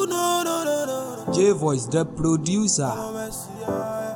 You know, no, no, no, no. J Voice, the producer. Oh, mercy, yeah,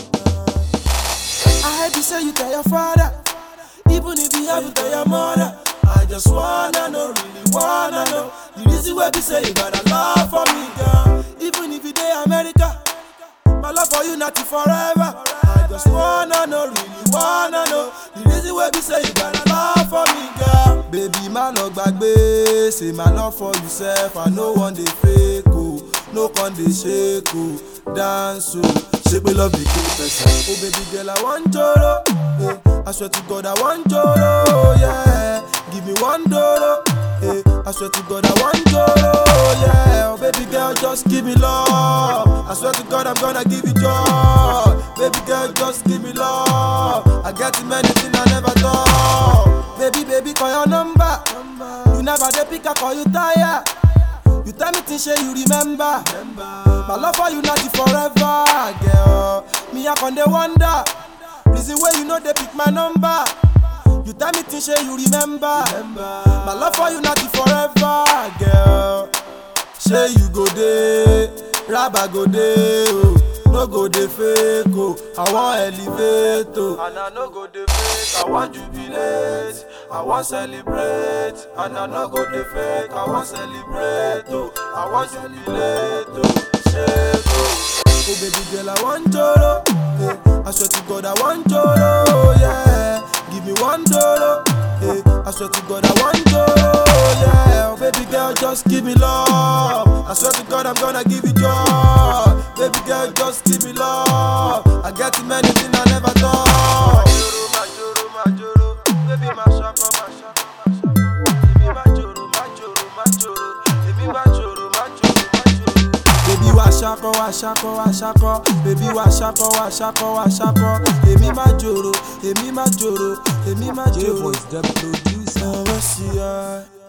yeah. I heard you say you tell your father, even if you have to tell your mother. I just wanna know, really wanna know the reason why you say you got a love for me, girl. Even if you day America, my love for you not forever. I just wanna know, really wanna know the reason why you say you got a love for me, girl. Baby, my love gbagbe, say my love for yourself. I no one dey fake, oh, no con dey shake, oh, dance, oh. Shake me love the kill person. Oh baby girl, I want joro. Eh, I swear to God, I want joro. Yeah, give me one doro. Eh, I swear to God, I want joro. Yeah, oh baby girl, just give me love. I swear to God, I'm gonna give you joy. Baby girl, just give me love. I get too many things I never thought. Baby, baby, call your number. You never dey pick, I call you tired. You tell me things say you remember. My love for you not the forever, girl. Me I con dey wonder. Reason why you know they pick my number. You tell me things say you remember. My love for you not the forever, girl. Say you go dey, rabba go dey, oh. No go dey fake, oh. I want elevate, oh. And I no go dey fake, I want jubilate. I want celebrate, and I no go dey fake. I want celebrate, oh. I want jubilate, oh. Shake, oh. Oh baby girl, I want joro. Eh, I swear to God, I want joro. Yeah, give me one doro. Eh, I swear to God, I want joro. Yeah, oh baby girl, just give me love. I swear to God, I'm gonna give you joy. Baby girl, just give me love. I get too many things I never thought. My joro, my joro, baby, my shako, my shako, my shako. Baby, my joro, my joro, my joro. Baby, my joro, my joro, my joro. Baby wa ṣakọ wa ṣakọ wa ṣakọ baby wa ṣakọ wa ṣakọ wa ṣakọ èmi máa jòrò èmi máa jòrò èmi máa J jòrò. Voice, the producer. ọwọ́ sí i.